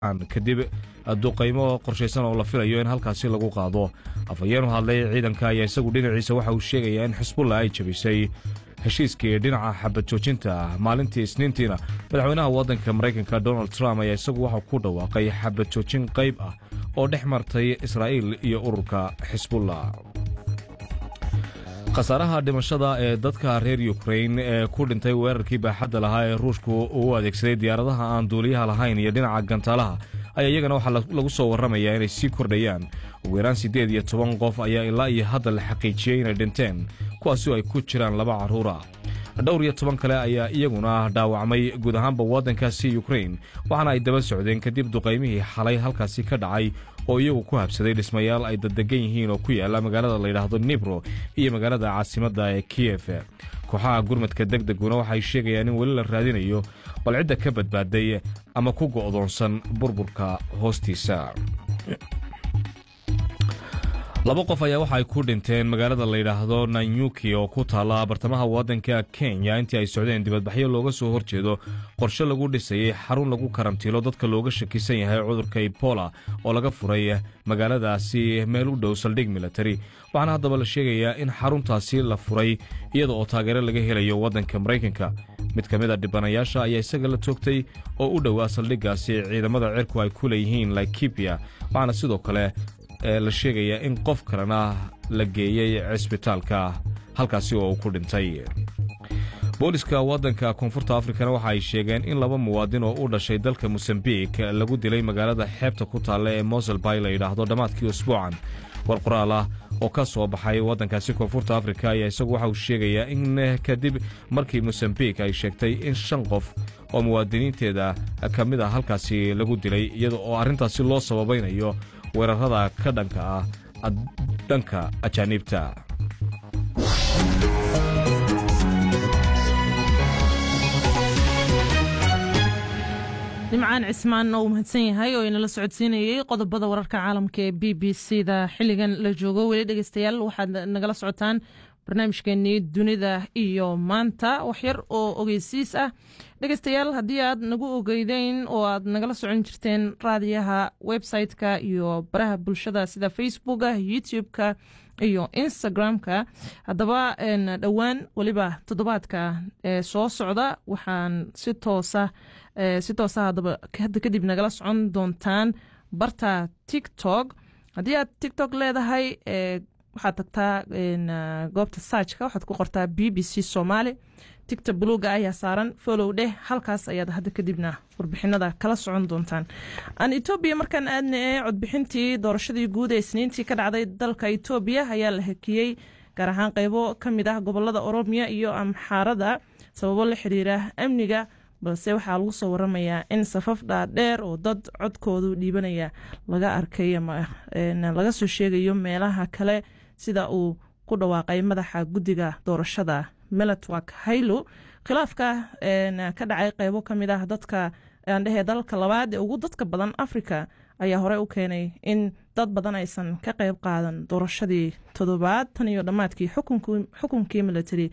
kadib duqaymo qorshaysan oo la filayo in halkaasi lagu qaado afhayeen u hadlay ciidanka ayaa isagu dhinaciisa waxa uu sheegayaa in xisbulla ay jabisay heshiiskii dhinaca xabad joojinta maalintii isniintiina madaxweynaha waddanka maraykanka donald trump ayaa isagu waxau ku dhawaaqay xabad joojin qayb ah oo dhex martay israa'iil iyo ururka xisbulla khasaaraha dhimashada ee dadka reer yukrain ee ku dhintay weerarkii baaxadda lahaa ee ruushku uu adeegsaday diyaaradaha aan duuliyaha lahayn iyo dhinaca gantaalaha ayaa iyagana waxaa lagu soo warramayaa inay sii kordhayaan ugu yaraan siddeed iyo toban qof ayaa ilaa iyo hadda la xaqiijiyey inay dhinteen kuwaasoo ay ku jiraan laba carruura dhowr iyo toban kale ayaa iyaguna dhaawacmay guud ahaanba waddankaasi yukrain waxaana ay daba socdeen kadib duqaymihii xalay halkaasi ka dhacay oo iyagu ku habsaday dhismayaal ay daddegan yihiin oo ku yaalla magaalada layidhaahdo nibro iyo magaalada caasimadda ee kiyef kooxaha gurmadka deg deguna waxay sheegayaan in weli la raadinayo bal cidda ka badbaaday ama ku go'doonsan burburka hoostiisa laba qof ayaa waxa ay ku dhinteen magaalada layidhaahdo nanyuki oo ku taalla bartamaha waddanka kenya intii ay socdeen dibadbaxyo looga soo horjeedo qorshe lagu dhisayey xarun lagu karantiilo dadka looga shakisan yahay cudurka ebola oo laga furay magaaladaasi meel u dhow saldhig militari waxaana haddaba la sheegayaa in xaruntaasi la furay iyada oo taageero laga helayo waddanka maraykanka mid ka mid a dhibanayaasha ayaa isaga la toogtay oo u dhowaa saldhiggaasi ciidamada cirku ay ku leeyihiin laikibia waxaana sidoo kale la sheegayaa in qof kalena la geeyey cisbitaalka halkaasi oo uu ku dhintay booliska waddanka koonfurta afrikana waxa ay sheegeen in laba muwaadin oo u dhashay dalka mosambik lagu dilay magaalada xeebta ku taalla ee moselbay la yidhaahdo dhammaadkii usbuucan war qoraal ah oo ka soo baxay waddankaasi koonfurta afrika ayaa isagu waxa uu sheegayaa in kadib markii mosambik ay sheegtay in shan qof oo muwaadiniinteeda ka mid ah halkaasi lagu dilay iyada oo arrintaasi loo sababaynayo weerarada ka dhanka ah dhanka ajaaniibta nimcaan cismaan oo uu mahadsan yahay oo inala socodsiinayey qodobada wararka caalamka ee b b c da xilligan la joogo weli dhegeystayaal waxaad nagala socotaan barnaamijkeenii dunida iyo maanta waxyar oo ogeysiis ah dhegeystayaal haddii aad nagu ogeydeyn oo aad nagala socon jirteen raadiyaha website-ka iyo baraha bulshada sida facebooka youtube-ka iyo instagram-ka haddaba dhowaan weliba toddobaadka ee soo socda waxaan si toosa si toosa haddaba hadda kadib nagala socon doontaan barta tiktok haddii aad tiktok leedahay waxaad tagtaa goobta saajka waxaad ku qortaa b b c somaali tigta buluuga ayaa saaran folow dheh halkaas ayaad hadda kadibna warbixinada kala socon doontaan aan etoobiya markaan aadna ee codbixintii doorashadii guud ee isniintii ka dhacday dalka etoobiya ayaa la hakiyey gaar ahaan qeybo ka mid ah gobolada oromiya iyo amxaarada sababo la xiriira amniga balse waxaa lagu soo waramayaa in safaf dhaadheer oo dad codkoodu dhiibanaya laga arkay ama laga soo sheegayo meelaha kale sida uu ku dhawaaqay madaxa guddiga doorashada melatwak haylo khilaafka ka dhacay qeybo ka mid ah dadka aandhehe dalalka labaad ee ugu dadka badan africa ayaa horey u keenay in dad badan aysan ka qeyb qaadan doorashadii toddobaad tan iyo dhammaadkii xukunkii military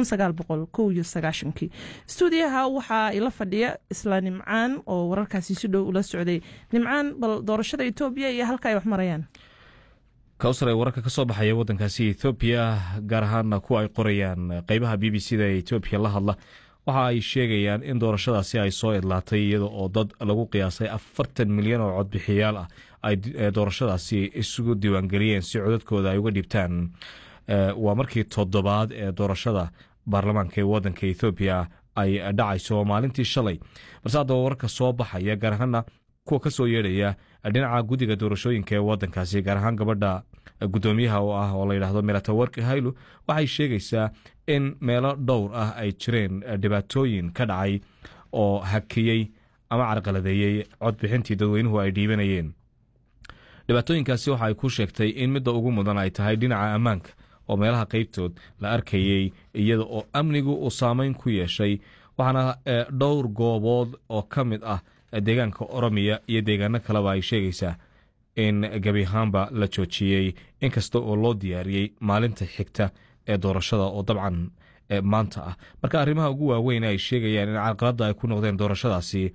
stuudiyaha waxaa ila fadhiya isla nimcaan oo wararkaasi si dhow ula socday nimcaan bal doorashada etoobiya iyo halka ay wax marayaan kawsar ee wararka ka soo baxaya waddankaasi ethoobiya gaar ahaana kuwa ay qorayaan qeybaha b b c da ee etoobiya la hadla waxa ay sheegayaan in doorashadaasi ay soo idlaatay iyada oo dad lagu qiyaasay afartan milyan oo codbixiyaal ah ay doorashadaasi isugu diiwaangeliyeen si codadkooda ay uga dhibtaan waa markii toddobaad ee doorashada baarlamaanka ee waddanka ethoobiya ay dhacayso maalintii shalay balse haddaba wararka soo baxaya gaar ahaana kuwa ka soo yeedhaya dhinaca guddiga doorashooyinka ee waddankaasi gaar ahaan gabadha guddoomiyaha oo ah oo layidhaahdo melatawarki haylo waxay sheegaysaa in meelo dhowr ah ay jireen dhibaatooyin ka dhacay oo hakiyey ama carqaladeeyey codbixintii dadweynuhu ay dhiibanayeen dhibaatooyinkaasi waxa ay ku sheegtay in midda ugu mudan ay tahay dhinaca ammaanka oo meelaha qeybtood la arkayey iyada oo amnigu uu saameyn ku yeeshay waxaana dhowr goobood oo ka mid ah deegaanka oromiya iyo deegaano kaleba ay sheegaysaa in gebi ahaanba la joojiyey inkasta oo loo diyaariyey maalinta xigta ee doorashada oo dabcan maanta ah marka arrimaha ugu waaweyn ay sheegayaan in carqaladda ay ku noqdeen doorashadaasi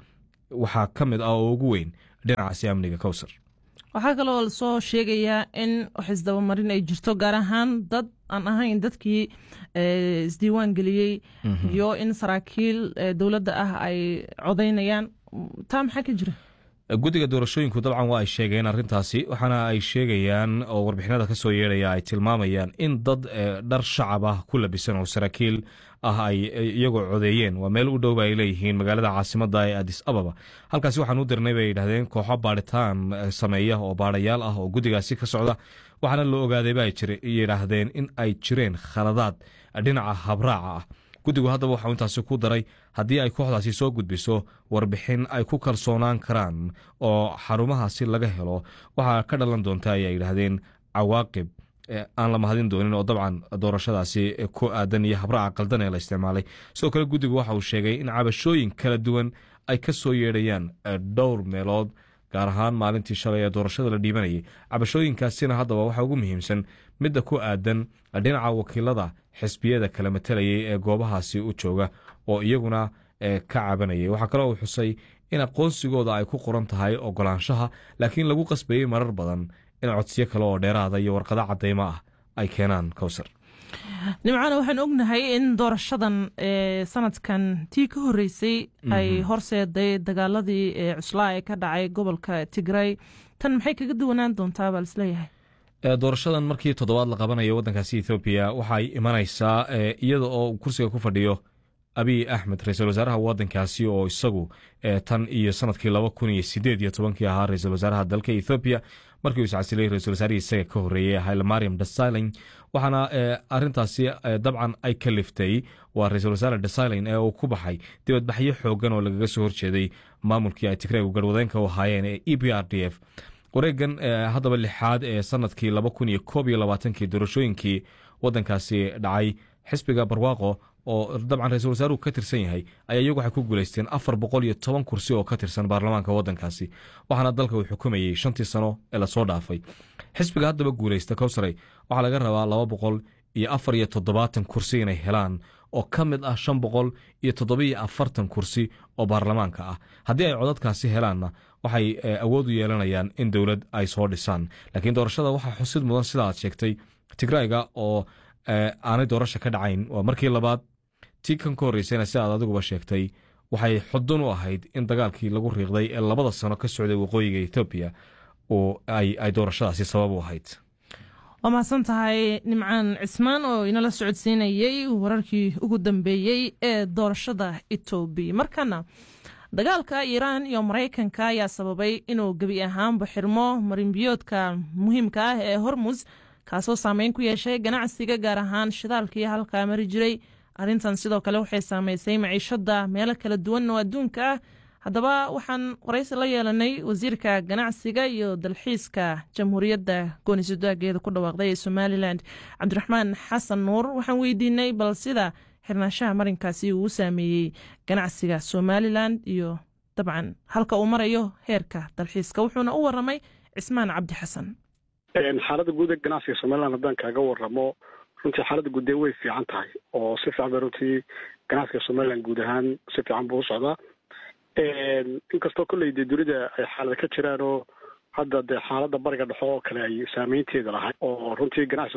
waxaa ka mid ah oo ugu weyn dhinacaasi amniga cowsar waxaa kaloo lasoo sheegayaa in wax isdabamarin ay jirto gaar ahaan dad aan ahayn dadkii isdiiwaan geliyey iyo in saraakiil dowladda ah ay codaynayaan taa maxaa ka jira guddiga doorashooyinku dabcan waa ay sheegeen arrintaasi waxaana ay sheegayaan oo warbixinada ka soo yeedhaya ay tilmaamayaan in dad dhar shacab ah ku labisan oo saraakiil ah ay iyagoo codeeyeen waa meel u dhowba ay leeyihiin magaalada caasimadda ee adis ababa halkaasi waxaan u dirnay bay yidhahdeen kooxo baadhitaan sameeya oo baadhayaal ah oo guddigaasi ka socda waxaana la ogaaday ba yidhaahdeen in ay jireen khaladaad dhinaca habraaca ah guddigu haddaba waxau intaasi ku daray haddii ay kooxdaasi soo gudbiso warbixin ay ku kalsoonaan karaan oo xarumahaasi laga helo waxaa ka dhalan doonta ayay yidhaahdeen cawaaqib aan la mahadin doonin oo dabcan doorashadaasi ku aadan iyo habraaca qaldan ee la isticmaalay sidoo kale guddigu waxa uu sheegay in cabashooyin kala duwan ay ka soo yeedhayaan dhowr meelood gaar ahaan maalintii shalay ee doorashada la dhiibanayay cabashooyinkaasina haddaba waxaa ugu muhiimsan midda ku aadan dhinaca wakiilada xisbiyada kala matalayay ee goobahaasi u jooga oo iyaguna ka cabanayay waxaa kaloo uu xusay in aqoonsigooda ay ku qoran tahay ogolaanshaha laakiin lagu qasbayey marar badan in codsiyo kale oo dheeraada iyo warqado cadeymo ah ay keenaan cowsar nimcana waxaan ognahay in doorashadan sanadkan tii ka horeysay ay horseeday dagaaladii cuslaa ee ka dhacay gobolka tigray tan maxay kaga duwanaan doontaa baa lisleeyahay doorashadan markii toddobaad la qabanayo waddankaasi ethoobiya waxay imanaysaa iyada oo kursiga ku fadhiyo abiy axmed ra-iisul wasaaraha waddankaasi oo isagu tan iyo sanadkii laba kun iyo sideed iyo tobankii ahaa ra-iisul wasaaraha dalka ethoobiya markii uu iscasilay ra-isul wasaarihii isaga ka horreeyey hayle mariam desilin waxaana arintaasi dabcan ay kaliftay waa ra-iisul wasaare desilin ee uu ku baxay dibadbaxyo xoogan oo lagaga soo horjeeday maamulkii ay tigreegu garwadeenka u ahaayeen ee e b r d f wareegan haddaba lixaad ee sanadkii laba kun iyo koob iyo labaatankii doorashooyinkii waddankaasi dhacay xisbiga barwaaqo oo dabcan ra-isul wasaaruhu ka tirsan yahay ayaa iyagu waxay ku guulaysteen afar boqol iyo toban kursi oo ka tirsan baarlamaanka waddankaasi waxaana dalka uu xukumayey shantii sano ee lasoo dhaafay xisbiga haddaba guulaysta cowsaray waxaa laga rabaa laba boqol iyo afar iyo toddobaatan kursi inay helaan oo ka mid ah shan boqol iyo toddobiyo afartan kursi oo baarlamaanka ah haddii ay codadkaasi helaanna waxay awood u yeelanayaan in dowlad ay soo dhisaan laakiin doorashada waxaa xusid mudan sida aad sheegtay tigrayga oo aanay doorasha ka dhacayn waa markii labaad tii kan ka horreysayna si aad adiguba sheegtay waxay xudun u ahayd in dagaalkii lagu riiqday ee labada sano ka socday waqooyiga ethoobiya ay doorashadaasi sabab u ahayd waa mahadsan tahay nimcaan cismaan oo inala socodsiinayey wararkii ugu dambeeyey ee doorashada etoobiya markana dagaalka iiraan iyo maraykanka ayaa sababay inuu gebi ahaanba xirmo marinbiyoodka muhiimka ah ee hormus kaasoo saameyn ku yeeshay ganacsiga gaar ahaan shidaalkii halkaa mari jiray arrintan sidoo kale waxay saameysay maciishada meelo kala duwan oo adduunka ah haddaba waxaan waraysi la yeelanay wasiirka ganacsiga iyo dalxiiska jamhuuriyadda goonisadaageeda ku dhawaaqday ee somalilan cabdiraxmaan xasan nuur waxaan weydiinay bal sida xirnaanshaha marinkaasi uu u saameeyey ganacsiga somalilan iyo dabcan halka uu marayo heerka dalxiiska wuxuuna u waramay cismaan cabdi xasan xaaladda guud ee ganacsiga somalilan haddaan kaaga waramo runtii xaaladda guud ee way fiican tahay oo si fiican bay runtii ganacsiga somalilan guud ahaan si fiican buu u socdaa inkastoo kolley dee dunida ay xaalada ka jiraan oo hadda dee xaaladda bariga dhexo oo kale ay saameynteeda lahay oo runtii ganacsiga